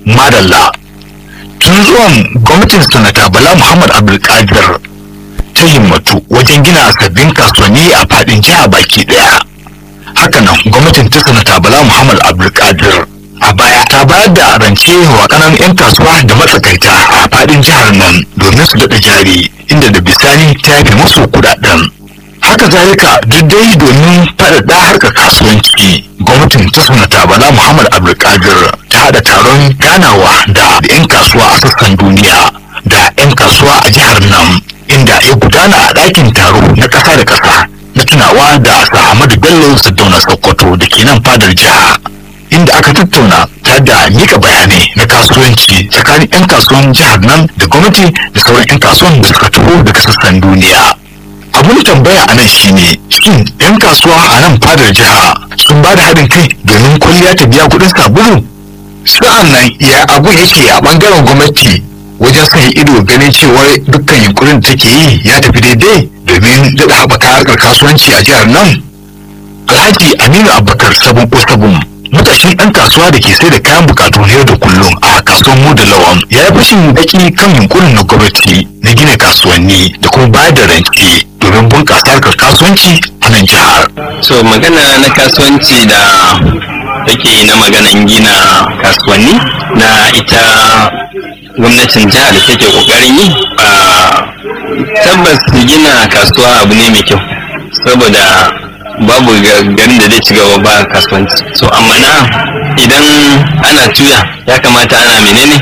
madalla tun zuwan gwamnatin sanata bala muhammad abdulkadir ta himmatu wajen gina sabbin kasuwanni a fadin jiha baki daya hakanan gwamnatin ta sanata bala muhammad abdulkadir a baya ta bayar da rance wa kanan 'yan kasuwa da matsakaita a fadin jihar nan domin su daɗa jari inda da bisani ta yafe musu kudaden haka zalika duk dai domin faɗaɗa harkar kasuwanci gwamnatin ta sanata bala muhammad abdulkadir ta haɗa taron ganawa da 'yan kasuwa a sassan duniya da 'yan kasuwa a jihar nan inda ya gudana a ɗakin taro na ƙasa da ƙasa na tunawa da Ahmadu Bello Sardauna Sokoto da ke nan fadar jiha inda aka tattauna ta da mika bayanai na kasuwanci tsakanin 'yan kasuwan jihar nan da gwamnati da sauran 'yan kasuwan da suka taho daga sassan duniya. abun tambaya a nan shine shin 'yan kasuwa a nan fadar jiha sun ba da haɗin kai domin kwalliya ta biya kuɗin sabulu sa'an nan ya abu yake a ɓangaren gwamnati wajen sanya ido ganin cewar dukkan yunkurin da take yi ya tafi daidai domin daɗa haɓaka harkar kasuwanci a jihar nan alhaji aminu abubakar sabon ko sabon matashin ɗan kasuwa da ke sai da kayan bukatu na yau da kullum a kasuwar mu da lawan ya yi fashin baki kan yunkurin na gwamnati na gina kasuwanni da kuma bayar da rance domin bunƙasa harkar kasuwanci a nan jihar. so magana na kasuwanci da take na maganan gina kasuwanni na ita gwamnatin jihar da take kokarin yi tabbas gina kasuwa abu ne mai kyau saboda babu garin da zai ci gaba ba kasuwanci so amma na idan ana tuya ya kamata ana menene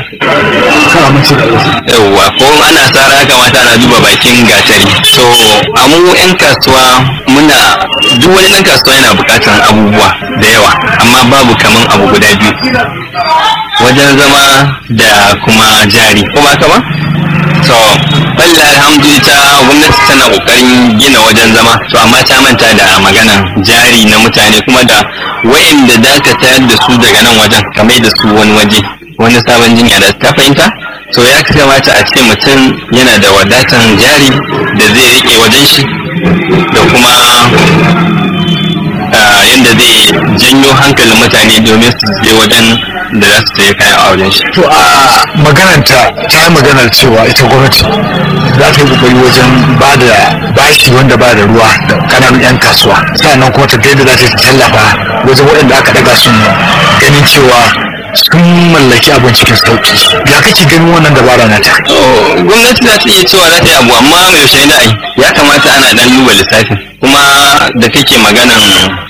yauwa ko ana tsara ya kamata ana duba bakin gatari so amu yan kasuwa muna duk wani ɗan kasuwa yana buƙatar abubuwa da yawa amma babu kaman abu guda biyu wajen zama da kuma jari ko ba ka ba to balla alhamdulillah gwamnati tana kokarin gina wajen zama to amma ta manta da maganan jari na mutane kuma da wayanda da ka tayar da su daga nan wajen kamar da su wani waje wani sabon jinya da ta fahimta to ya kamata a ce mutum yana da wadatan jari da zai rike wajen shi da kuma yadda zai janyo hankalin mutane domin su je wajen da za su sayi kayan a wajen shi. To a magananta ta yi maganar cewa ita gwamnati za ta yi kokari wajen ba da bashi wanda ba da ruwa da kananun 'yan kasuwa sannan kuma ta yadda za ta tallafa wajen waɗanda aka daga sun ganin cewa sun mallaki abin cikin sauki ya kake ganin wannan dabara na ta gwamnati za ta iya cewa za ta yi abu amma mai yaushe da ai ya kamata ana dan duba lissafin kuma da kake maganan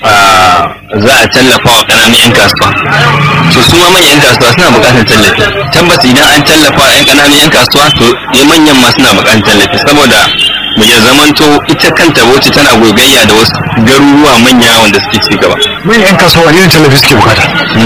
za a tallafa wa ƙananan 'yan kasuwa to su ma manyan kasuwa suna buƙatar tallafi tabbas idan an tallafa wa 'yan ƙananan 'yan kasuwa to ya manyan ma suna buƙatar tallafi saboda mu ya zamanto ita kanta wacce tana gogayya da wasu garuruwa manya wanda suke ci gaba manyan 'yan kasuwa wani irin tallafi suke bukata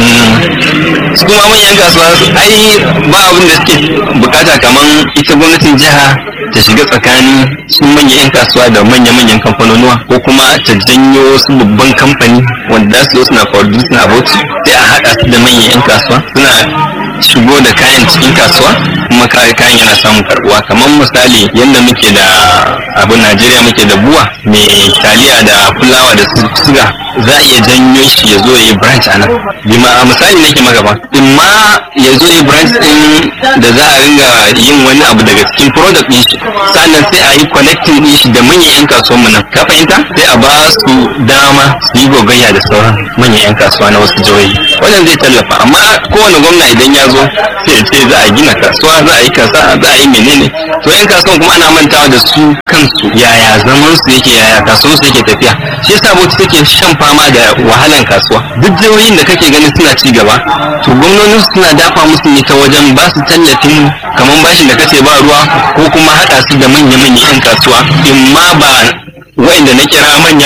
su kuma manyan kasuwa ai ba abin da suke bukata kamar ita gwamnatin jiha ta shiga tsakanin su manyan 'yan kasuwa da manya-manyan kamfanonuwa ko kuma ta janyo wasu babban kamfani wanda za su zo suna producing abinci sai a haɗa su da manyan 'yan kasuwa suna shigo da kayan cikin kasuwa kuma kayan yana samun karbuwa kamar misali yadda muke da abin najeriya muke da buwa mai taliya da fulawa da suga za a iya janyo shi ya zo ya yi branch a nan bima a misali nake maka ba in ma ya zo ya yi branch din da za a ringa yin wani abu daga cikin product din shi sannan sai a yi connecting din shi da manyan yan kasuwan mu nan ka fahimta sai a ba su dama su yi gogayya da sauran manyan yan kasuwa na wasu jihohi wannan zai tallafa amma kowane gwamna idan ya zo sai ya ce za a gina kasuwa za a yi kasa za a yi menene to yan kasuwan kuma ana mantawa da su kansu yaya zaman su yake yaya kasuwan su yake tafiya shi yasa bauchi take shan fama da wahalan kasuwa duk jihohin da kake ganin suna ci gaba to gwamnoni suna dafa musu ne ta wajen ba su tallafin kamar bashin da kace ba ruwa ko kuma haɗa su da manya-manyan yan kasuwa in ma ba wa'inda na kira manya